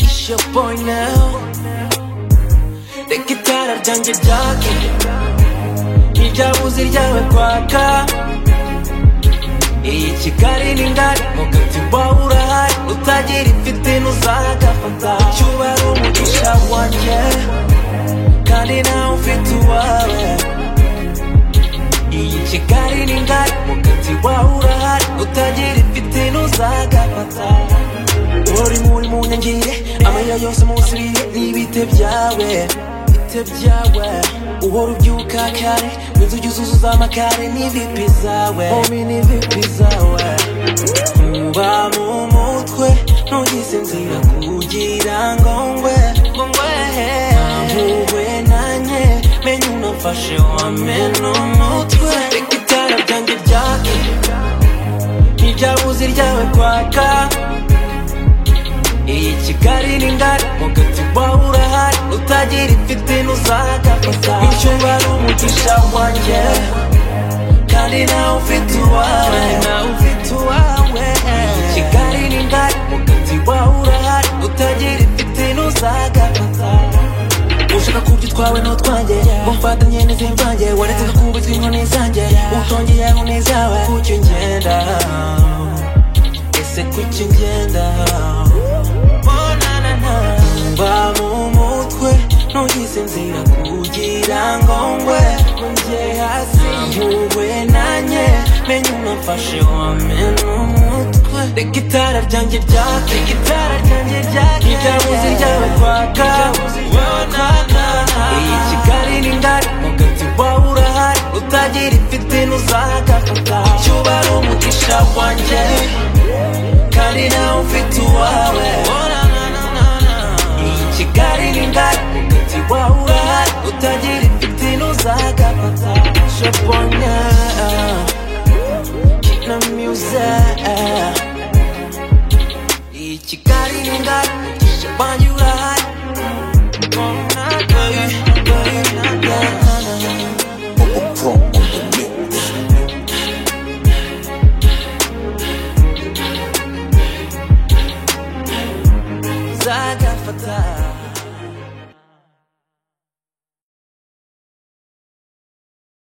It's your boy now. The guitar ryanjye ryaka iryabuzi ryawe kwaka iyi kigali ni ngari mugati wawe urahari utagira ifite ntuzagafata icyo uba ari umugisha wanjye kandi nawe ufite uwawe iyi kigali ni ngari mugati wawe urahari utagira ifite ntuzagafata uri muri mu nyangire amarira yose musiriye n'ibite byawe bite byawe uhora ubyuka kare inzu jya uzuzuza amakare n'ivipi zawe homi n'ivipi zawe ntuba mu mutwe ntugize inzira kugira ngo ngwe ngo ngwehe ntuhwe nanjye menya unafashe wamena umutwe reka itara ryanjye ryake ntiryabuze ryawe kwaka iyi kigali ni ngari mugati wawe urahari utagira ifite ntuzagafata icyo uba ari umugisha wanjye kandi nawe ufite uwawe nawe ufite uwawe iyi kigali ni ngari mugati wawe urahari utagira ifite ntuzagafata ushaka kubyo utwawe n'utwanjye mumfatanye n'izimvange waretse kakubitwa inkoni zanjye utongeyeho n'izawe kuki ngenda ese kuki ngenda mba mu mutwe ntugize inzira kugira ngo ngwe njye hasi ntuhwe nanjye menya unafashe wamena umutwe reka itara ryanjye ryake reka itara ryanjye ryake iryabuze ryawe kwaka iyi kigali ni ngari mugati wawe urahari utagira ifite ntuzagafata icyo uba ari umugisha wanjye kandi nawe ufite uwawe iyi kigali ni ngari umuti wawe urahari utagira ifite ntuzagafata shabonya kina myuza iyi kigali ni ngari umugisha wanjye urahari Oh, my God. Oh, my God.